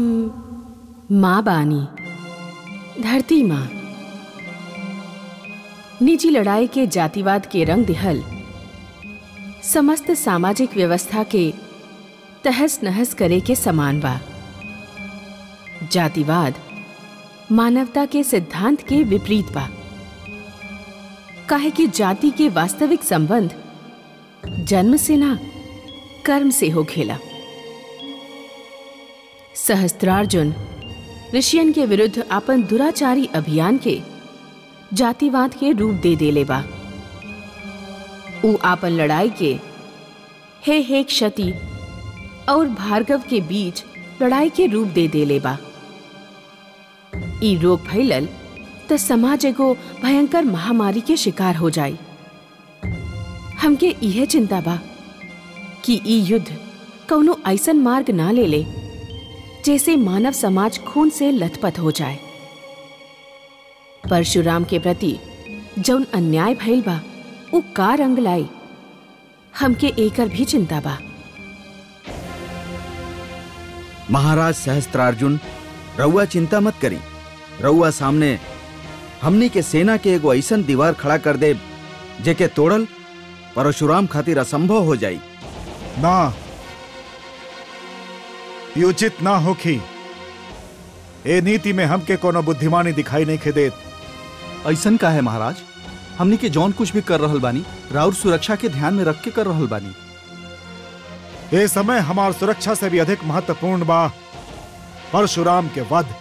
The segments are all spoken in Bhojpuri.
हम माँ बानी धरती माँ निजी लड़ाई के जातिवाद के रंग दिहल समस्त सामाजिक व्यवस्था के तहस नहस करे के समान बा जातिवाद मानवता के सिद्धांत के विपरीत बा काहे कि जाति के वास्तविक संबंध जन्म से ना कर्म से हो खेला सहस्त्रार्जुन ऋषियन के विरुद्ध अपन दुराचारी अभियान के जातिवाद के रूप दे देले बा ऊ आपन लड़ाई के हे हे क्षति और भार्गव के बीच लड़ाई के रूप दे देले बा ई रोग फैलल त समाज एगो भयंकर महामारी के शिकार हो जाई हमके इहे चिंता बा कि ई युद्ध कौनो ऐसन मार्ग ना ले ले जैसे मानव समाज खून से लथपथ हो जाए परशुराम के प्रति जौन अन्याय भइल बा उ का रंग लाई हमके एकर भी चिंता बा महाराज सहस्त्रार्जुन रउआ चिंता मत करी रउआ सामने हमनी के सेना के एगो ऐसन दीवार खड़ा कर दे जेके तोड़ल परशुराम खातिर असंभव हो जाई ना ये उचित ना होखी ए नीति में हमके कोनो बुद्धिमानी दिखाई नहीं खे देत ऐसन का है महाराज हमनी के जौन कुछ भी कर रहल बानी राउर सुरक्षा के ध्यान में रख के कर रहल बानी ये समय हमार सुरक्षा से भी अधिक महत्वपूर्ण बा परशुराम के वध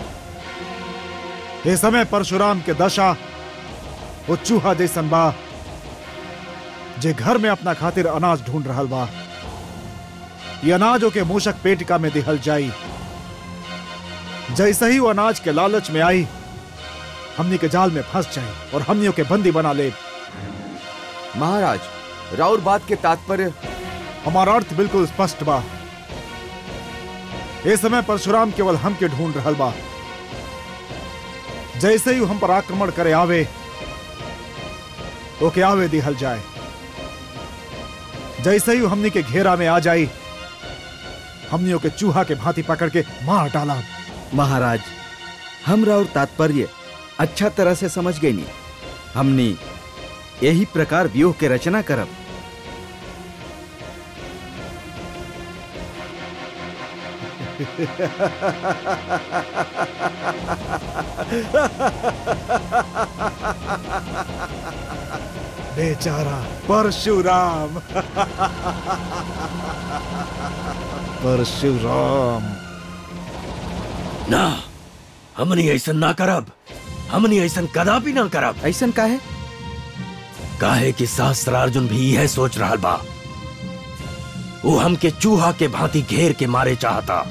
ये समय परशुराम के दशा वो चूहा जैसन बा जे घर में अपना खातिर अनाज ढूंढ रहल बा ये अनाजों के मूषक पेटिका में दिहल जाई जैसे ही वो अनाज के लालच में आई हमनी के जाल में फंस जाए और हमनियों के बंदी बना ले महाराज राउर बात के तात्पर्य हमारा अर्थ बिल्कुल स्पष्ट बा इस समय परशुराम केवल हम के ढूंढ रहल बा जैसे ही हम पर आक्रमण करे आवे ओके आवे दिहल जाए जैसे ही हमनी के घेरा में आ जाई हमनियों के चूहा के भांति पकड़ के मार डाला महाराज हम और तात्पर्य अच्छा तरह से समझ गई नी हमनी यही प्रकार व्यूह के रचना करब बेचारा परशुराम परशुराम ना हमनी ऐसन ना करब हमनी ऐसन कदापि ना करब ऐसन का है काहे कि सहस्त्रार्जुन भी यह सोच रहा बा वो हमके चूहा के भांति घेर के मारे चाहता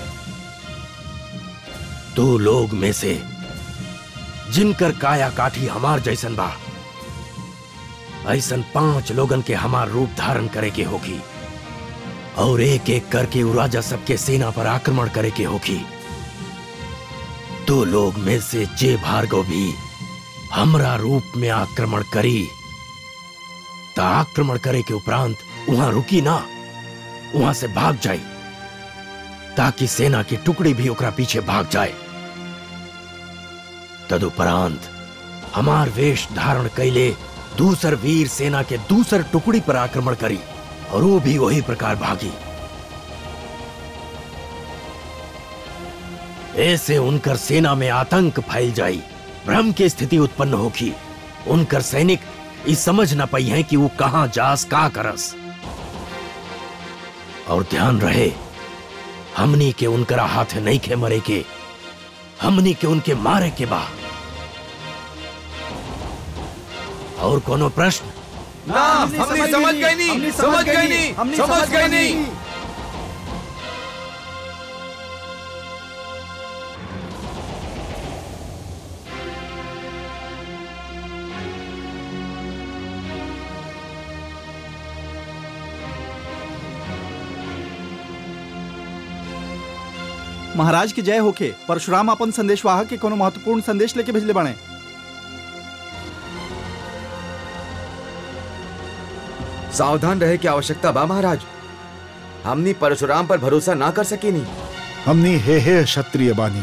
दो लोग में से जिनकर काया काठी हमार जैसन बा ऐसन पांच लोगन के हमार रूप धारण करे के होगी और एक एक करके उ राजा सबके सेना पर आक्रमण करे के होगी दो लोग में से जे भार्गव भी हमरा रूप में आक्रमण करी ता आक्रमण करे के उपरांत वहां रुकी ना वहां से भाग जाई ताकि सेना की टुकड़ी भी ओकरा पीछे भाग जाए तदुपरांत हमार वेश धारण कैले दूसर वीर सेना के दूसर टुकड़ी पर आक्रमण करी और वो भी वही प्रकार भागी ऐसे उनकर सेना में आतंक फैल जाई भ्रम की स्थिति उत्पन्न होगी उनकर सैनिक इस समझ न पाई है कि वो कहां जास का करस और ध्यान रहे हमनी के उनकरा हाथ नहीं खे मरे के हमनी के उनके मारे के बा और कोनो प्रश्न ना हमने समझ गए नहीं समझ गए नहीं समझ गए नहीं महाराज की जय होके परशुराम अपन संदेशवाहक के कोनो महत्वपूर्ण संदेश लेके भेजले बाणे सावधान रहे की आवश्यकता बा महाराज हमनी परशुराम पर भरोसा ना कर सके नहीं हमनी हे हे क्षत्रिय बानी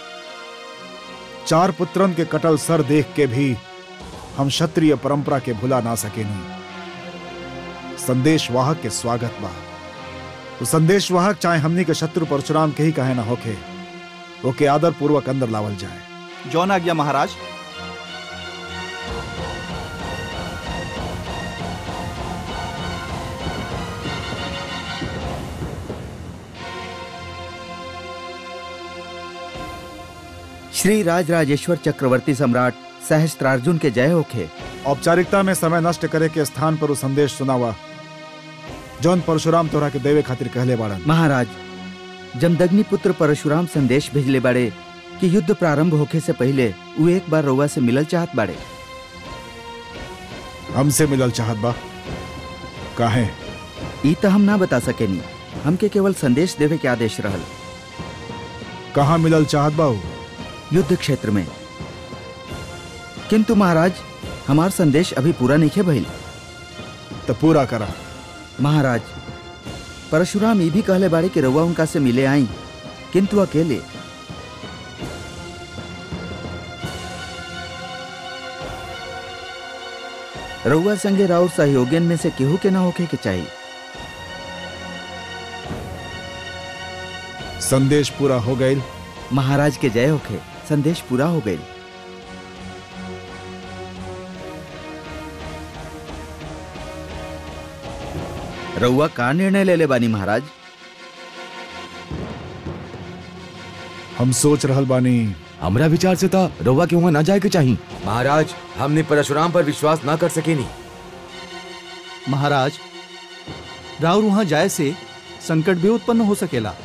चार पुत्रन के कटल सर देख के भी हम क्षत्रिय परंपरा के भुला ना सकेनी संदेश वाहक के स्वागत बा तो संदेश वाहक चाहे हमनी के शत्रु परशुराम के ही कहे ना होखे ओके आदर पूर्वक अंदर लावल जाए जौन आज्ञा महाराज श्री राज राजेश्वर चक्रवर्ती सम्राट सहस्त्रार्जुन के जय होखे औपचारिकता में समय नष्ट करे के स्थान पर वो संदेश सुनावा जौन परशुराम तोरा के देवे खातिर कहले बाड़न महाराज जमदग्नि पुत्र परशुराम संदेश भेजले बाड़े कि युद्ध प्रारंभ होखे से पहले वो एक बार रउआ से मिलल चाहत बाड़े हमसे मिलल चाहत बा काहे ई त हम ना बता सकेनी हमके केवल संदेश देवे के आदेश रहल कहाँ मिलल चाहत बा ऊ? युद्ध क्षेत्र में किंतु महाराज हमार संदेश अभी पूरा नहीं भइल तो पूरा करा महाराज परशुराम ये भी कहले बाड़े कि रउआ उनका से मिले आई किंतु अकेले रउआ संगे राउर सहयोगियन में से केहू के ना होखे के चाहिए संदेश पूरा हो गई महाराज के जय होखे संदेश पूरा हो गई रउआ का निर्णय ले ले बानी महाराज हम सोच रहल बानी हमरा विचार से था रउआ के वहाँ ना जाए के चाहिए महाराज हमने परशुराम पर विश्वास ना कर सके नहीं महाराज राउर वहां जाए से संकट भी उत्पन्न हो सकेला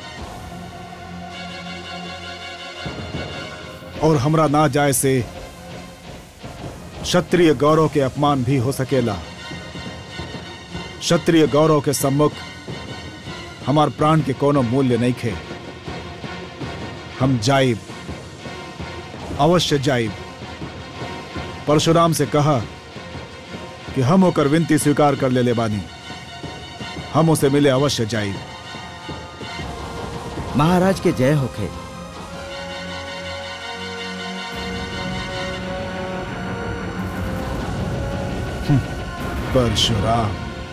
और हमरा ना जाए से क्षत्रिय गौरव के अपमान भी हो सकेला क्षत्रिय गौरव के सम्मुख हमार प्राण के कोनो मूल्य नहीं खे हम जाइब अवश्य जाइब परशुराम से कहा कि हम होकर विनती स्वीकार कर ले ले बानी हम उसे मिले अवश्य जाइब महाराज के जय होखे परशुराम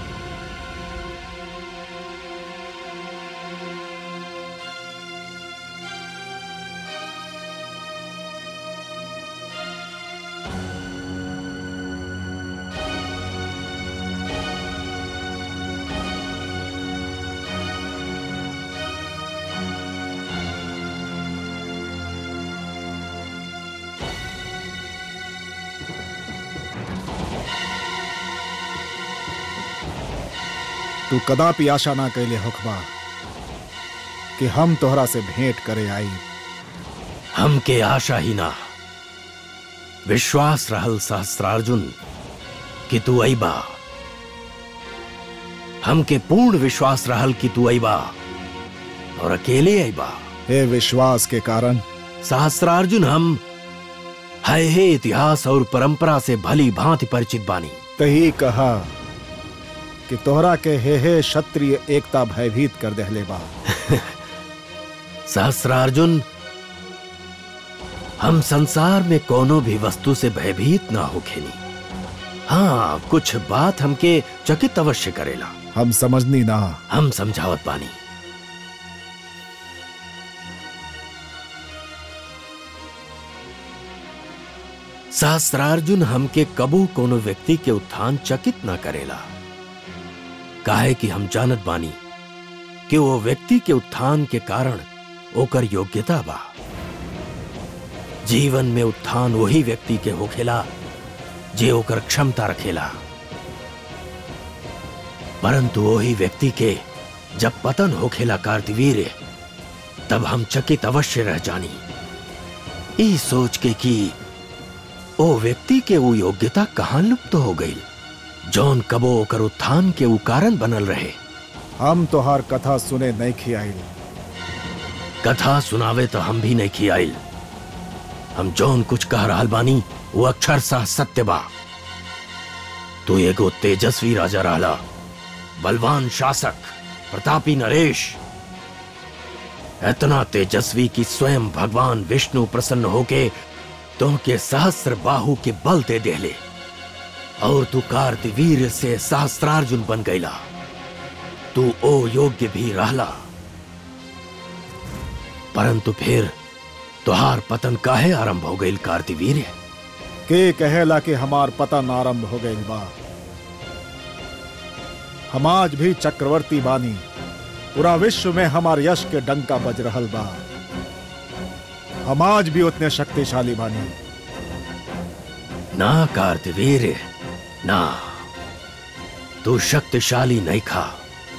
तू कदापि आशा ना कैले होखबा कि हम तोहरा से भेंट करे आई हमके आशा ही ना विश्वास रहल सहस्त्रार्जुन कि तू अइबा हमके पूर्ण विश्वास रहल कि तू अइबा और अकेले अइबा हे विश्वास के कारण सहस्त्रार्जुन हम है हे इतिहास और परंपरा से भली भांति परिचित बानी तही कहा कि तोहरा के हे हे क्षत्रिय एकता भयभीत कर देहले बा सहस्रार्जुन हम संसार में कोनो भी वस्तु से भयभीत ना हो खेनी हाँ कुछ बात हमके चकित अवश्य करेला हम समझनी ना हम समझावत बानी सहस्रार्जुन हमके कबू कोनो व्यक्ति के उत्थान चकित ना करेला काहे कि हम जानत बानी कि वो व्यक्ति के उत्थान के कारण ओकर योग्यता बा जीवन में उत्थान वही व्यक्ति के होखेला जे ओकर क्षमता रखेला परंतु वही व्यक्ति के जब पतन होखेला कार्तिवीर तब हम चकित अवश्य रह जानी ई सोच के कि ओ व्यक्ति के वो योग्यता कहाँ लुप्त हो गई जौन कबो ओकर उत्थान के उ कारण बनल रहे हम तोहार कथा सुने नहीं खियाइल कथा सुनावे तो हम भी नहीं खियाइल हम जौन कुछ कह रहल बानी वो अक्षर सा सत्य बा तू एगो तेजस्वी राजा रहला बलवान शासक प्रतापी नरेश इतना तेजस्वी कि स्वयं भगवान विष्णु प्रसन्न होके तुमके सहस्र बाहु के बल दे देले और तू कार्तिवीर से सहस्त्रार्जुन बन गईला तू ओ योग्य भी रहला परंतु फिर तुहार पतन काहे आरंभ हो गई कार्तिवीर के कहेला कि हमार पतन आरंभ हो गई बा हम आज भी चक्रवर्ती बानी पूरा विश्व में हमार यश के डंका बज रहल बा हम आज भी उतने शक्तिशाली बानी ना कार्तिवीर ना तू शक्तिशाली नहीं खा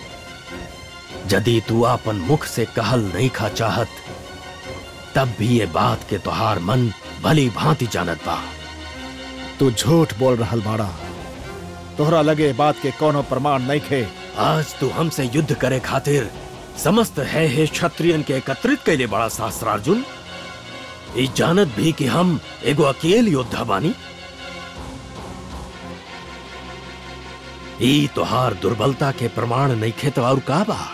यदि तू अपन मुख से कहल नहीं खा चाहत तब भी ये बात के तुहार मन भली भांति जानत बा तू झूठ बोल रहल बाड़ा तोहरा लगे बात के कोनो प्रमाण नहीं खे आज तू हमसे युद्ध करे खातिर समस्त है हे क्षत्रियन के एकत्रित कैले बड़ा सहस्त्रार्जुन ई जानत भी कि हम एगो अकेल योद्धा बानी ई तोहार दुर्बलता के प्रमाण नहीं खे तो और का बा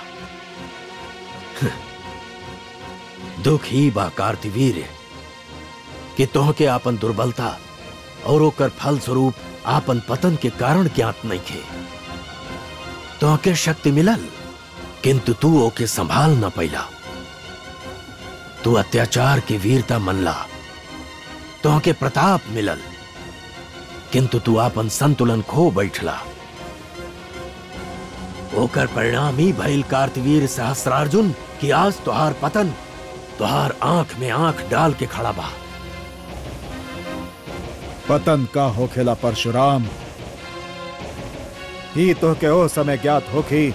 दुख ही बा कार्तिवीर कि तोहके आपन दुर्बलता और ओकर फल स्वरूप आपन पतन के कारण ज्ञात नहीं खे तोहके शक्ति मिलल किंतु तू ओके संभाल न पैला तू अत्याचार की वीरता मनला तोहके प्रताप मिलल किंतु तू आपन संतुलन खो बैठला ओकर परिणाम ही भइल कार्तवीर सहस्त्रार्जुन कि आज तुहार पतन तुहार आंख में आंख डाल के खड़ा बा पतन का होखेला परशुराम ही तो के ओ समय ज्ञात होखी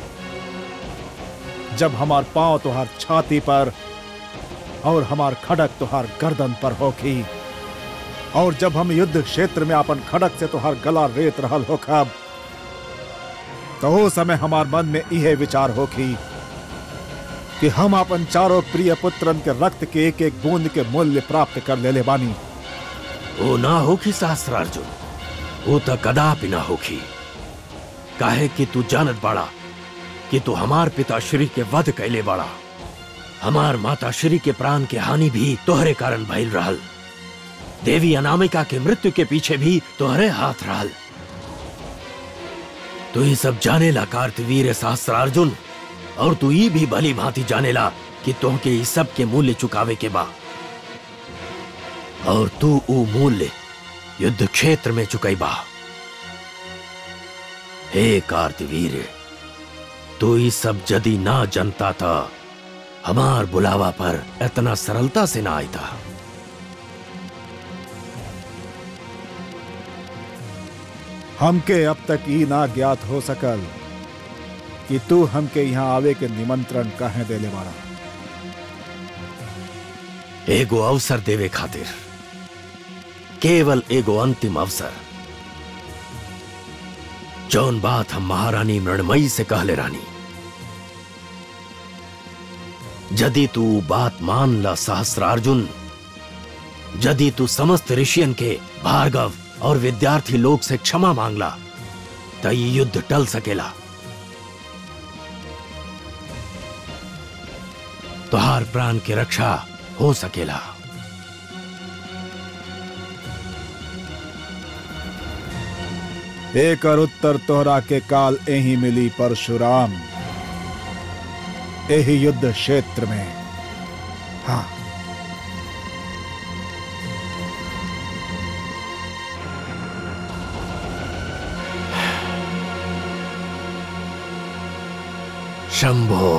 जब हमार पांव तुहार छाती पर और हमार खड़क तुहार गर्दन पर होखी और जब हम युद्ध क्षेत्र में अपन खड़क से तुहार गला रेत रहल होखब तो ओ समय हमार मन में इहे विचार होखी कि हम अपन चारों प्रिय पुत्रन के रक्त के एक एक बूंद के मूल्य प्राप्त कर लेले बानी ओ ना होखी सहस्त्रार्जुन वो तो कदापि ना होखी काहे कि तू जानत बाड़ा कि तू हमार पिता श्री के वध कैले बाड़ा हमार माता श्री के प्राण के हानि भी तोहरे कारण भइल रहल देवी अनामिका के मृत्यु के पीछे भी तोहरे हाथ रहल तू ये सब जानेला कार्तवीर सहस्त्रार्जुन और तू ई भी भली भांति जानेला कि तोहके इस सब के मूल्य चुकावे के बा और तू ऊ मूल्य युद्ध क्षेत्र में चुकैबा हे कार्तिवीर तू ई सब जदी ना जनता था हमार बुलावा पर इतना सरलता से ना आईता हमके अब तक ई ना ज्ञात हो सकल कि तू हमके यहाँ आवे के निमंत्रण काहे देले बाड़ा एगो अवसर देवे खातिर केवल एगो अंतिम अवसर जौन बात हम महारानी मृणमयी से कहले रानी यदि तू बात मान ला सहस्त्रार्जुन यदि तू समस्त ऋषियन के भार्गव और विद्यार्थी लोग से क्षमा मांगला तो ये युद्ध टल सकेला तुहार प्राण की रक्षा हो सकेला एकर उत्तर तोहरा के काल एही मिली परशुराम एही युद्ध क्षेत्र में हाँ शंभो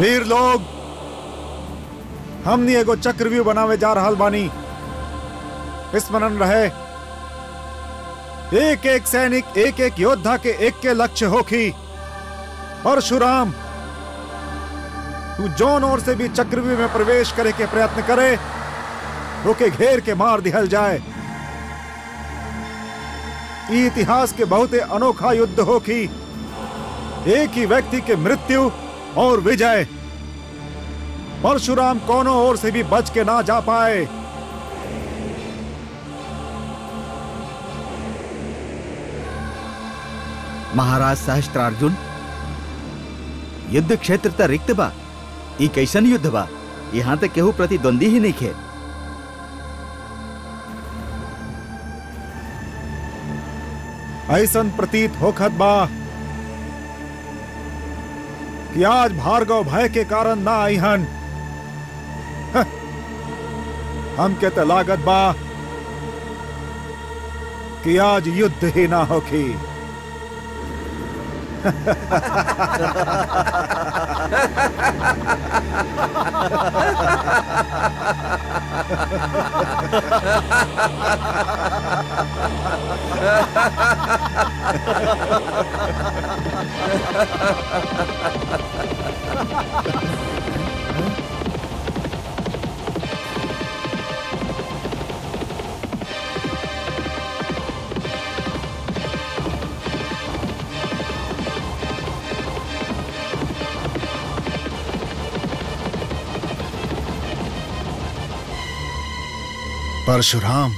वीर लोग हमनी एगो चक्रव्यूह बनावे जा रहल बानी स्मरण रहे एक एक सैनिक एक एक योद्धा के एक के लक्ष्य होखी परशुराम तू जौन ओर से भी चक्रव्यूह में प्रवेश करे के प्रयत्न करे रोके घेर के मार दिहल जाए ई इतिहास के बहुत अनोखा युद्ध होखी एक ही व्यक्ति के मृत्यु और विजय परशुराम कोनो ओर से भी बच के ना जा पाए महाराज सहस्त्रार्जुन युद्ध क्षेत्र त रिक्त बा ई कैसन युद्ध बा यहाँ तक केहू प्रतिद्वंदी ही नहीं खे ऐसन प्रतीत होखत बा कि आज भार्गव भय के कारण ना आईहन हं, हमके त लागत बा कि आज युद्ध ही ना होखी परशुराम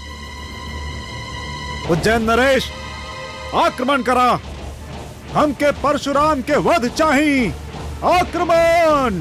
उज्जैन नरेश आक्रमण करा हमके परशुराम के वध चाहिए आक्रमण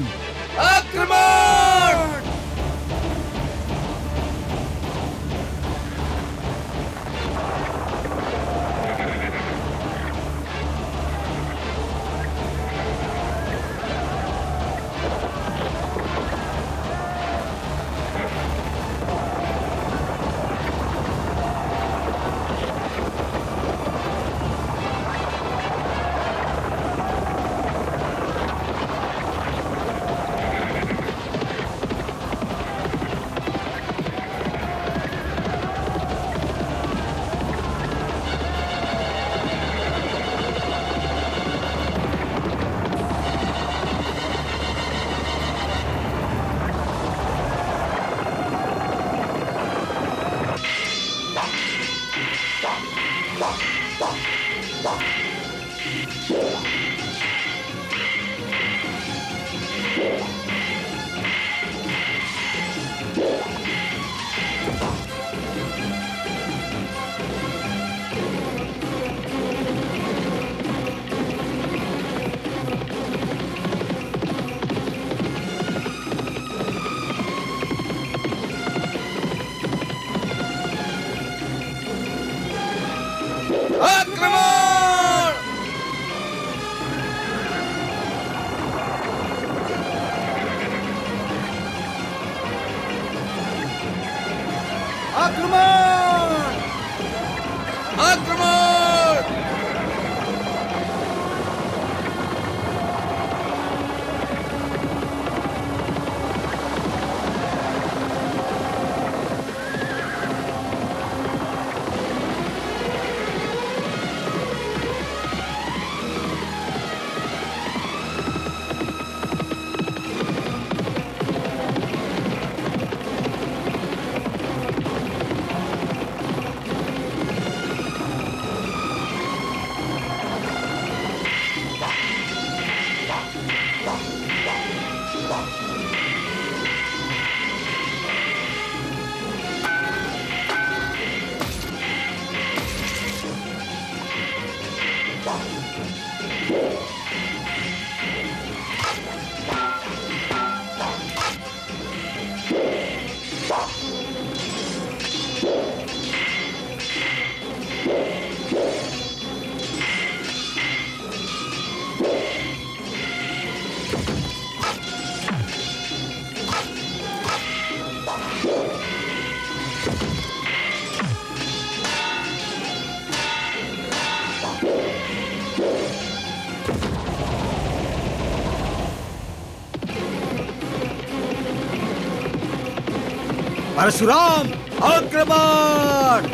परशुराम आक्रमण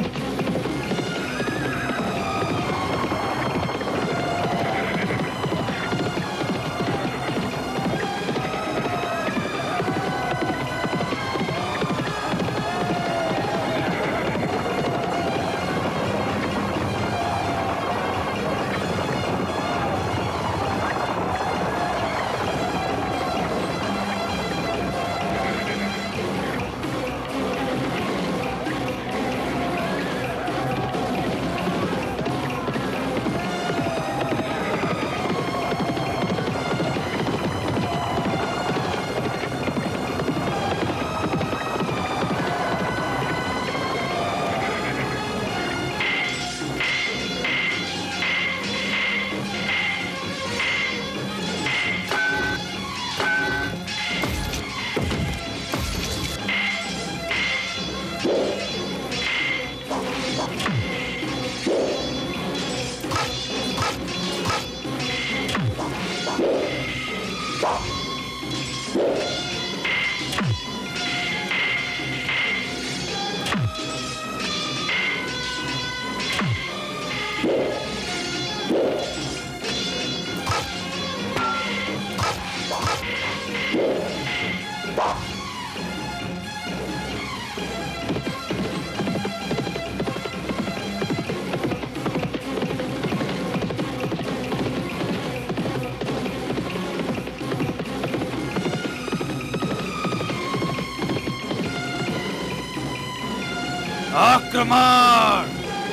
आक्रमण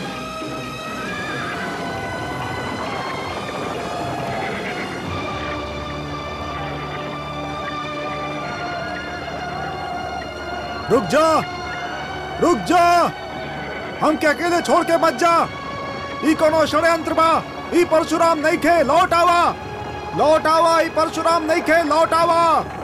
रुक जा रुक जा हम के अकेले छोड़ के मत जा ई कोनो षड्यंत्र बा ई परशुराम नहीं खे लौट आवा लौट आवा ई परशुराम नहीं खे लौट आवा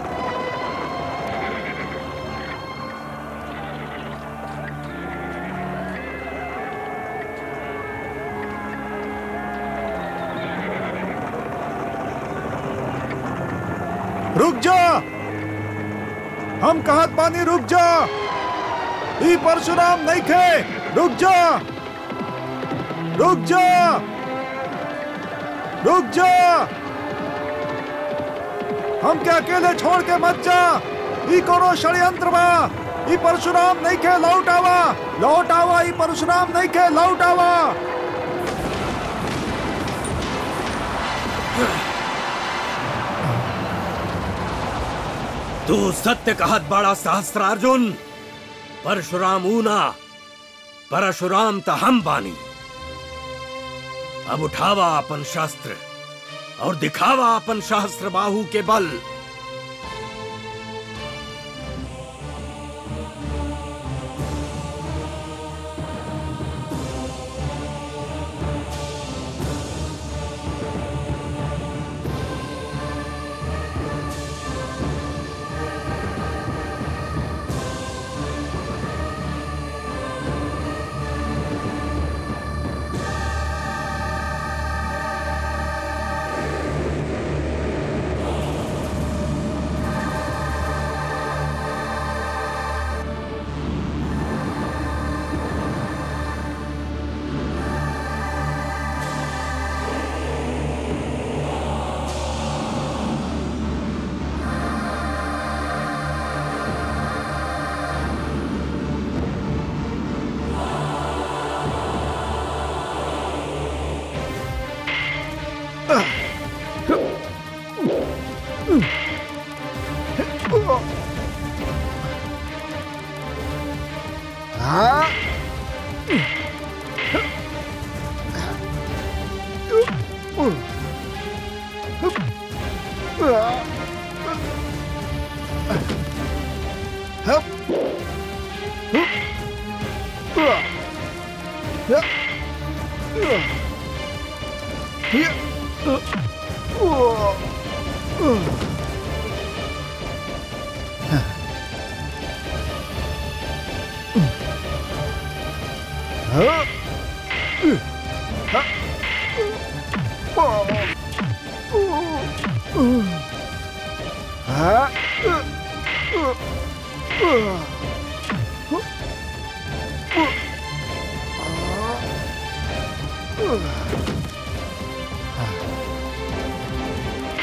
रुक जा हम कहत बानी रुक जा ई परशुराम नहीं खे रुक जा रुक जा रुक जा हम के अकेले छोड़ के मत जा ई कोनो षड्यंत्र बा ई परशुराम नहीं खे लौट आवा लौट आवा ई परशुराम नहीं खे लौट आवा तू सत्य कहत बड़ा सहस्त्रार्जुन परशुराम ऊना परशुराम त हम बानी अब उठावा अपन शस्त्र और दिखावा अपन सहस्त्र बाहु के बल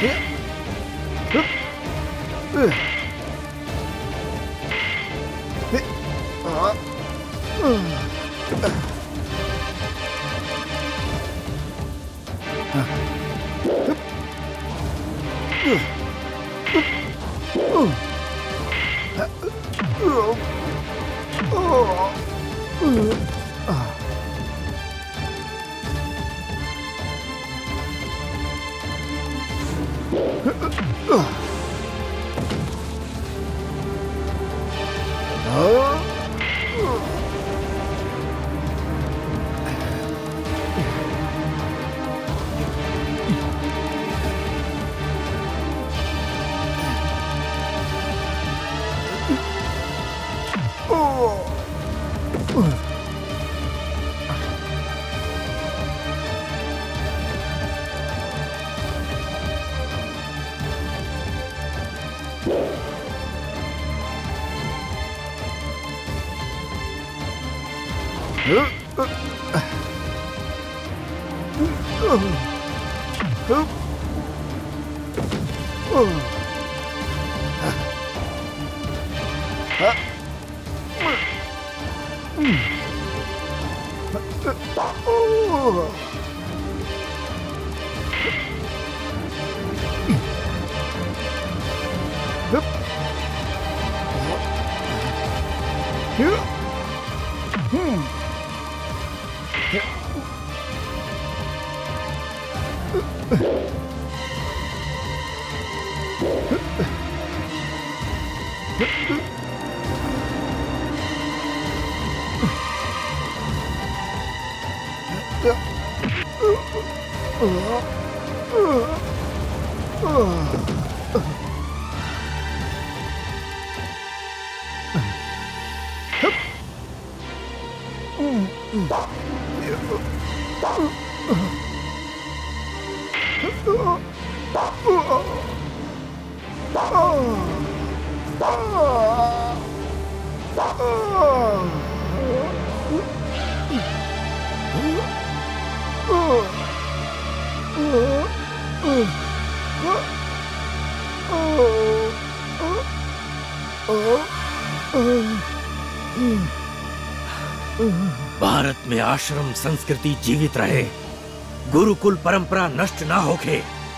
भारत में आश्रम संस्कृति जीवित रहे गुरुकुल परंपरा नष्ट ना होके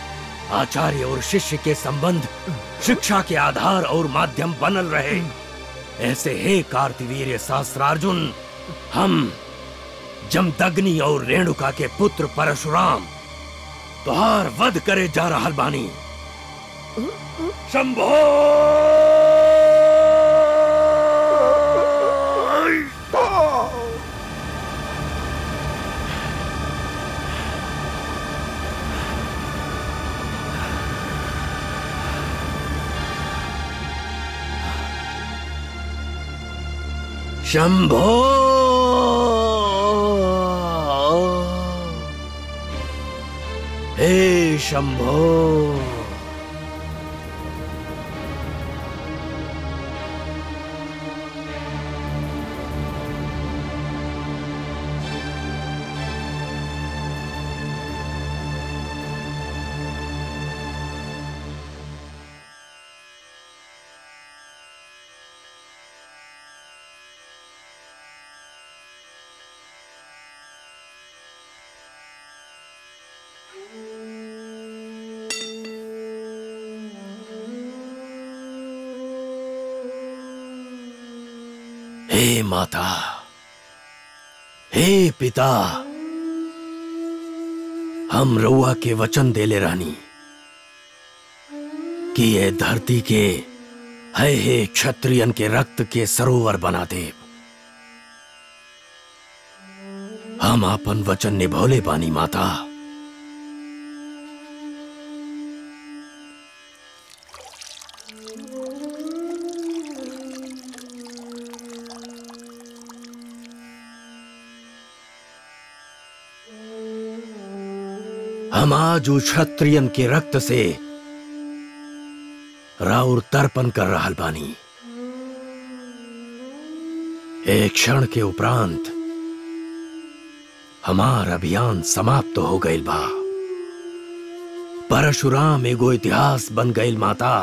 आचार्य और शिष्य के संबंध शिक्षा के आधार और माध्यम बनल रहे ऐसे हे कार्तिवीर्य शास्त्रार्जुन हम जमदग्नि और रेणुका के पुत्र परशुराम तुहार वध करे जा रहल बानी शंभो शंभो हे शंभो हे माता हे पिता हम रउआ के वचन देले रानी कि ये धरती के है हे क्षत्रियन के रक्त के सरोवर बना दे हम आपन वचन निभौले बानी माता हम आज उस क्षत्रियन के रक्त से राउर तर्पण कर रहल बानी एक क्षण के उपरांत हमार अभियान समाप्त हो गईल बा परशुराम एगो इतिहास बन गईल माता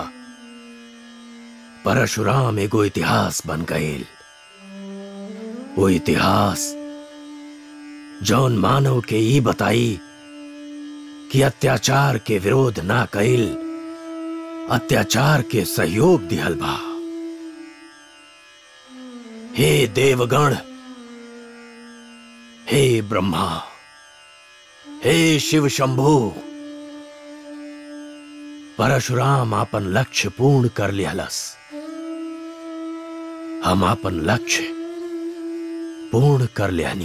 परशुराम एगो इतिहास बन गईल वो इतिहास जौन मानव के ई बताई कि अत्याचार के विरोध ना कईल अत्याचार के सहयोग दिहल बा हे देवगण हे ब्रह्मा हे शिव शंभु परशुराम आपन लक्ष्य पूर्ण कर लिहलस हम आपन लक्ष्य पूर्ण कर लिहनी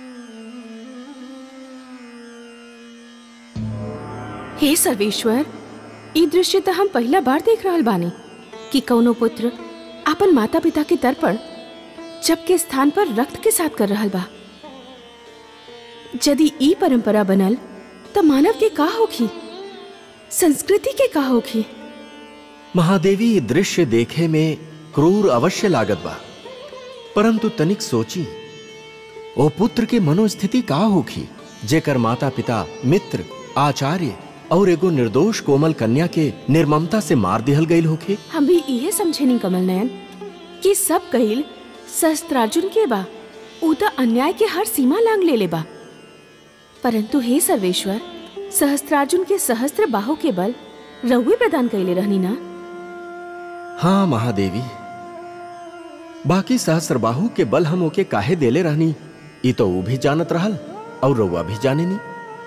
हे सर्वेश्वर ई दृश्य त हम पहला बार देख रहल बानी कि कौनो पुत्र अपन माता पिता के तर्पण जब के स्थान पर रक्त के साथ कर रहल बा यदि ई परंपरा बनल त मानव के का होखी संस्कृति के का होखी महादेवी ये दृश्य देखे में क्रूर अवश्य लागत बा परंतु तनिक सोची ओ पुत्र के मनोस्थिति का होखी जेकर माता पिता मित्र आचार्य और एगो निर्दोष कोमल कन्या के निर्ममता से मार दिहल गईल होखे हम भी इहे समझेनी कमल नयन कि सब कहिल सहस्त्रार्जुन के बा ऊ त अन्याय के हर सीमा लांग ले ले बा परंतु हे सर्वेश्वर सहस्त्रार्जुन के सहस्त्र बाहु के बल रउए प्रदान कैले रहनी ना हाँ महादेवी बाकी सहस्र बाहु के बल हम ओके काहे देले रहनी ई तो ऊ भी जानत रहल और रउआ भी जाने नी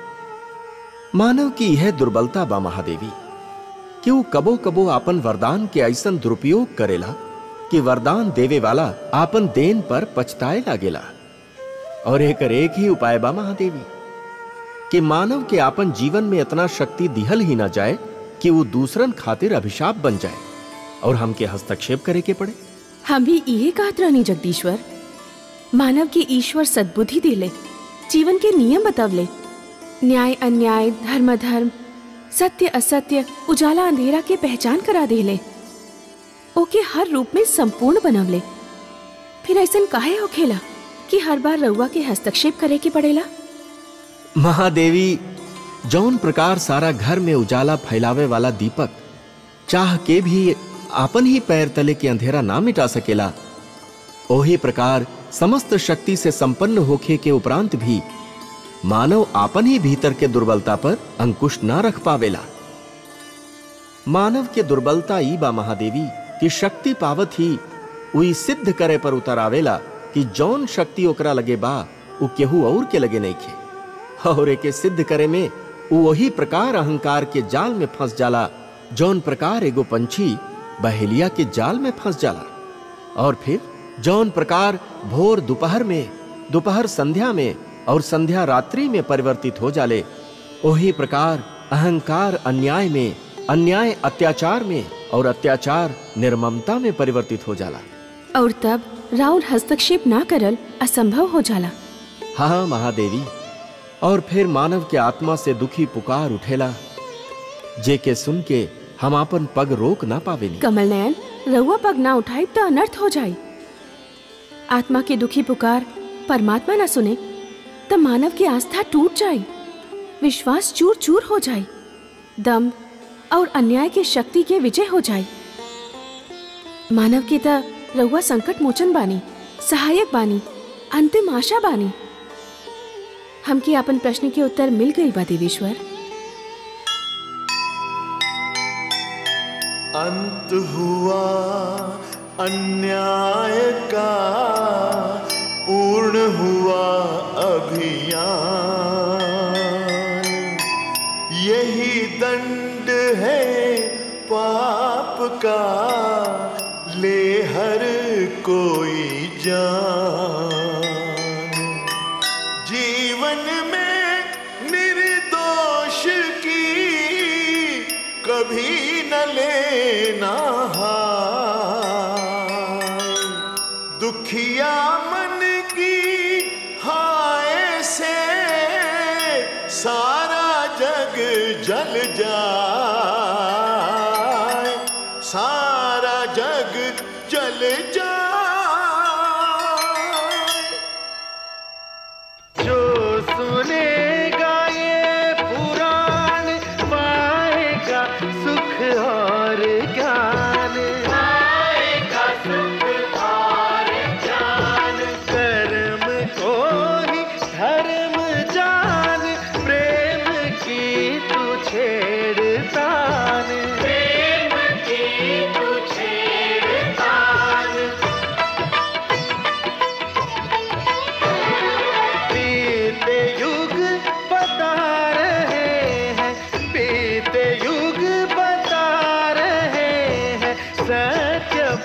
मानव की यह दुर्बलता बा महादेवी कि वो कबो कबो आपन वरदान के ऐसन दुरुपयोग करेला कि वरदान देवे वाला आपन देन पर पछताए लागेला और एकर एक ही उपाय बा महादेवी कि मानव के आपन जीवन में इतना शक्ति दिहल ही ना जाए कि वो दूसरन खातिर अभिशाप बन जाए और हमके हस्तक्षेप करे के पड़े हम भी इहे कहत रहनी जगदीश्वर मानव के ईश्वर सद्बुद्धि दिले जीवन के नियम बतवले न्याय अन्याय धर्म धर्म सत्य असत्य उजाला अंधेरा के पहचान करा देले ओके हर रूप में संपूर्ण बनवले फिर ऐसन काहे होखेला कि हर बार रउआ के हस्तक्षेप करे के पड़ेला महादेवी जौन प्रकार सारा घर में उजाला फैलावे वाला दीपक चाह के भी आपन ही पैर तले के अंधेरा ना मिटा सकेला ओही प्रकार समस्त शक्ति से संपन्न होखे के उपरांत भी मानव आपन ही भीतर के दुर्बलता पर अंकुश ना रख पावेला मानव के दुर्बलता ई बा महादेवी कि शक्ति पावत ही उई सिद्ध करे पर उतर आवेला कि जौन शक्ति ओकरा लगे बा उ केहू और के लगे नहीं खे और एके सिद्ध करे में उ वही प्रकार अहंकार के जाल में फंस जाला जौन प्रकार एगो पंछी बहेलिया के जाल में फंस जाला और फिर जौन प्रकार भोर दोपहर में दोपहर संध्या में और संध्या रात्रि में परिवर्तित हो जाले वही प्रकार अहंकार अन्याय में अन्याय अत्याचार में और अत्याचार निर्ममता में परिवर्तित हो जाला और तब राउर हस्तक्षेप ना करल असंभव हो जाला हाँ महादेवी और फिर मानव के आत्मा से दुखी पुकार उठेला जे के सुन के हम आपन पग रोक ना पावेनी कमल नयन रउआ पग ना उठाई तो अनर्थ हो जाई आत्मा की दुखी पुकार परमात्मा ना सुने तो मानव की आस्था टूट जाई विश्वास चूर चूर हो जाई दम और अन्याय की शक्ति के विजय हो जाई मानव की त रउआ संकट मोचन बानी सहायक बानी अंतिम आशा बानी हमके अपन प्रश्न के उत्तर मिल गई बा देवेश्वर अंत हुआ अन्याय का पूर्ण हुआ अभियान यही दंड है पाप का ले हर कोई जान जीवन में निर्दोष की कभी न लेना हाय दुखिया मन की हाय से सारा जग जल जाए सारा जग जल जाए जो सुनेगा ये पुराण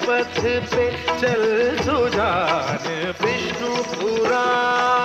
पथ पे चल सुजान विष्णु पुराण